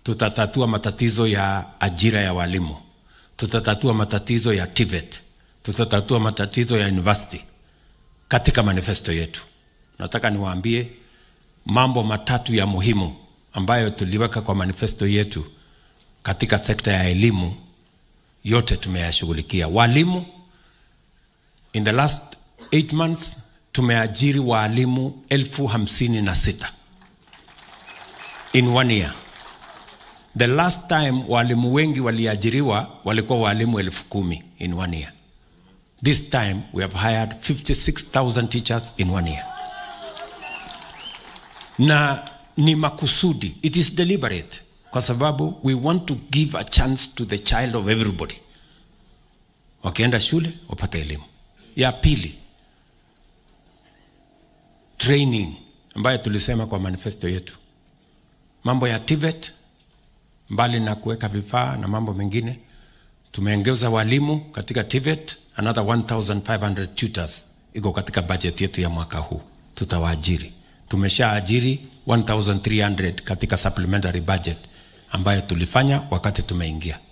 tutatatua matatizo ya ajira ya walimu, tutatatua matatizo ya TVET, tutatatua matatizo ya university katika manifesto yetu. Nataka niwaambie mambo matatu ya muhimu ambayo tuliweka kwa manifesto yetu katika sekta ya elimu, yote tumeyashughulikia. Walimu, in the last eight months tumeajiri waalimu elfu hamsini na sita in one year. The last time walimu wengi waliajiriwa walikuwa walimu elfu kumi in one year. This time we have hired 56,000 teachers in one year. Na ni makusudi, it is deliberate, kwa sababu we want to give a chance to the child of everybody. Wakienda shule wapate elimu. Ya pili, training ambayo tulisema kwa manifesto yetu, mambo ya TVET, mbali na kuweka vifaa na mambo mengine, tumeongeza walimu katika TVET, another 1500 tutors iko katika budget yetu ya mwaka huu, tutawaajiri. Tumeshaajiri 1300 katika supplementary budget ambayo tulifanya wakati tumeingia.